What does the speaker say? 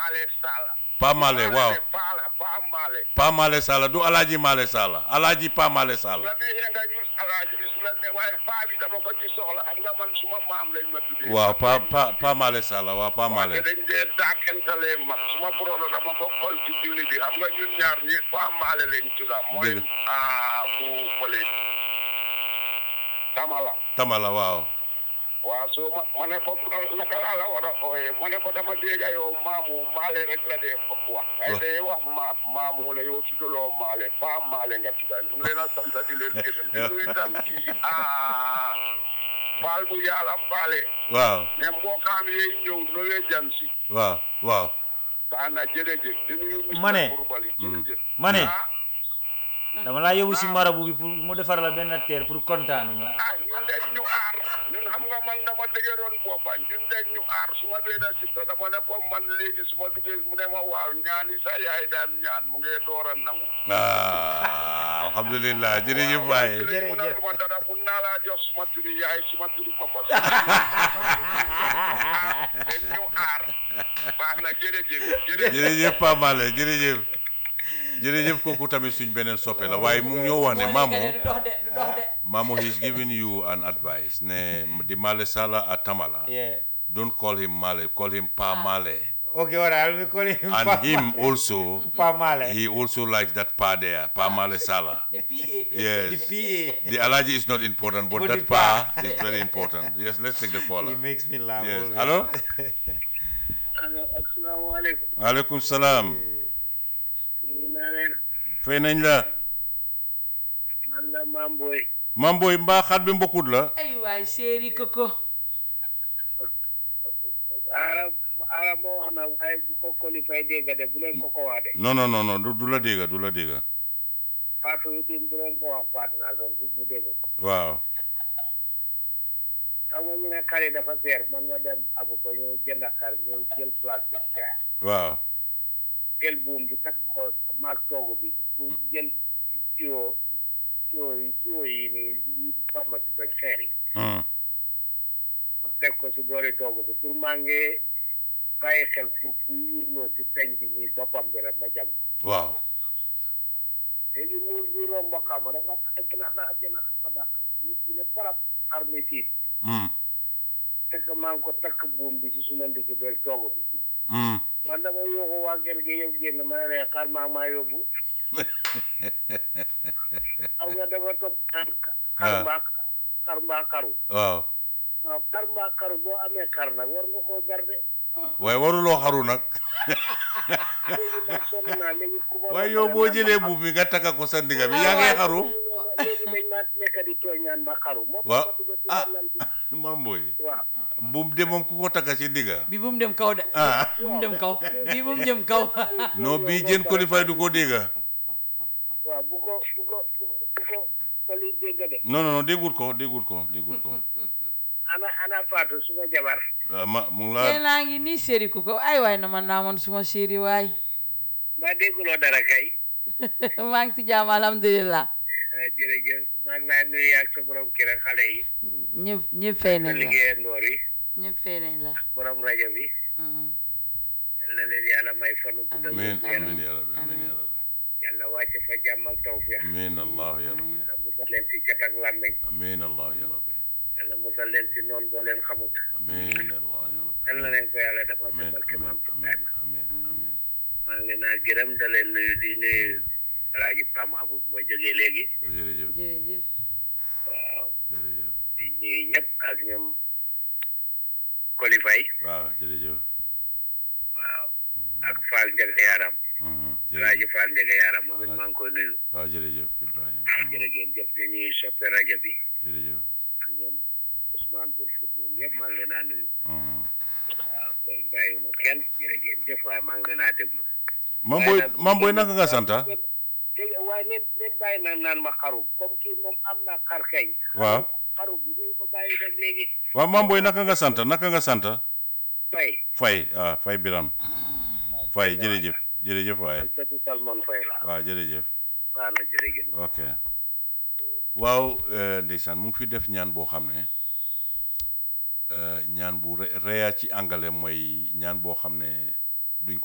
Male Sala. Pa Male waaw Pala Pa Male. Pa Male Sala du Alaaji Male Sala Alaaji Pa Male Sala la neexee nga gis alaaji bi su la ne waaye paa bi dama ko ci soxla xam nga man suma maam lañ ma tuddee. waaw Pa Pa Pa Male Sala waaw Pa te Male dañ dee daakantalee mag suma brodo dama ko xool ci julli bi xam nga ñun ñaar ñi Pa Male lañ tudda mooy Dëgg. ah fu fële Tamala. Tamala waaw waaw soo ma ma ne ko naka laa la war a ooyee ma ne ko dama dégg yow maamu maale rek la dee fokk wax ay day wax ma maamu la yow tuddaloo maale faa maale nga tudda ñu ngi leen a sant di leen gërëm di nuyu tam kii ah faal bu yàlla faale waaw ne mbookaam yee ñëw nowee jam si waaw waaw baax na jërëjëf di nuyu monsieur Ma ne. Coulibaly jërëjëf ma ne ah dama laa yóbbu si marabu bi pour mu defar la benn teer pour kontaan nga ah ñun de ñu aar ñun xam nga man dama dëgëroon boppa ñun de ñu aar su ma benn sita dama ne ko man léegi su ma duggee mu ne ma waaw ñaani sa yaay daan ñaan mu ngee door a nangu ah alhamdulilah jërëjëf waay léegi mu ne ma dara mun naa laa jox suma turi yaay suma turi papa den ñu aar baax na jërëjëf jërëjëf jërëjëf Pa Male jërëjëf jërëjëf kooku tamit suñ beneen soppe la waaye mu ngi ñoo wax ne Mamo du dox de du dox de Mamo he's giving you an advice ne the Male Sala at Tamala yeah don't call him Male call him Pa Male okay all right I'll be calling him and Pa- him also Pa Male he also likes that Pa there Pa Male Sala the PA the yes PA the Alaji is not important but But that the Pa Pa. is very important yes let's take the he caller makes me laugh yes always. hello asalaamaaleykum aleykum salaam ñu naa leen fay nañ la man la Mam Boy Mam Boy mbaa xat bi mbokkut la ay waay séeri koko aara aara moo wax na waaye bu ko qualifié dégg de bu leen ko ko wax de non non non non du du la dégga du la dégga Fatou itam bu leen ko wax Fatou Nason bu bu dégg ko waaw xam nga ñu ne xar yi dafa seer man ma dem abu ko ñëw jënd xar ñëw jël place bi seer waaw jël buum bi takk ko maag toogu bi pour jël tuyau tuyau yi tuyau yi nii forma si doj xeer yi Hmm. ma teg ko si boori toogu bi pour maa ngi bàyyi xel pour ku yurnoo si señ bi nii boppam bi rek ma jam ko waaw léegi muus bi romb xam dafa tax ginax naa ginax fa dàq muus bi ne barab xar mi tiit Hmm. fekk maa ngi ko takk buum bi si suma ndigg beeg toogu bi Hmm. man dama yóbbu waa kër gi yëpp génn ma ne leen xar maa maa yóbbu xam nga dafa topp naan xar mbaa xar mbaa xaru waaw waaw xar mbaa xaru boo amee xar nag war nga koo garde waaye waruloo xaru nag léegi nag sonn naa léegi ku ma waaye yow boo jëlee buub bi nga takka ko sa ndiga bi yaa ngi xaru léegi dañ ma nekk di tooñ naan ma xaru moo tax waaw ma dugg si ah lal bi Mam Boy waaw buum de moom ku ko takka ci ndiga bi bu mu dem kaw de ah bu mu dem kaw bi bu mu jëm kaw non bii jën qualifié du ko dégga waaw bu ko bu ko bu bu ko koli dégg de non non non déggut ko déggut ko déggut ko ana ana Fatou suma jabar ah, ma mu ngi tey laa naa ngi nii séeri koko ay waay na man naa man suma séeri waay mbaa dégguloo dara kay maa ngi ci jàmm alhamdulilah ah, jërëjëf maa ngi laa nuyu ak sa borom kër ak xale yi ñëpp ñëpp fay sa nañ la liggéeyandoor yi ñëpp fay nañ la borom rajo bi Mhm. yal na leen yàlla may fanu gudd ak amiin wér amiin ya rabbi amiin ya rabbi yàlla wàcce fa jàmm ak tawfeex amiin allah ya rabbi yàlla musal leen si cat ak làmmeñ amiin allah ya rabbi yàlla musal leen si noonu boo leen xamut amiin allah ya rabbi yal na leen ko yàlla defal si amiin barke maam amiin Ibrahima amiin amiin maa ngi leen a gërëm da leen nuyu di nuyu alaaji Pam Abu bu ma jógee léegi jërëjëf jërëjëf waaw jërëjëf di nuyu ñëpp ak ñoom Kolifay waaw jërëjëf waaw ak Fall Njaga Yaram Mhm, alaaji jërëjëf Fall Njaga Yaram moom it maa ngi koy nuyu waaw jërëjëf Ibrahima jërë ngeen jëf ñu ñuy soppe rajo bi jërëjëf ak ñoom Ousmane Bourfoud ñoom ñëpp maa ngi leen a nuyu Mhm. waaw kon bàyyiwuma kenn jërë ngeen jëf waaye maa ngi leen a déglu Mam Boy Mam Boy naka nga santa dégg waaye neen neen bàyyi naan naan ma xaru comme kii moom am na xar kay waaw xaru bi ñu ko bàyyi dem léegi waaw Mam Boy naka nga santa naka nga santa fay Fay ah Fay Biram Fay jërëjëf jërëjëf waaye sëtu Salmon Fay la waaw jërëjëf waaw na jërë ngeen ok waaw eh, ndeysaan mu ngi fi def ñaan boo xam ne eh, ñaan bu re- reya ci angale mooy ñaan boo xam ne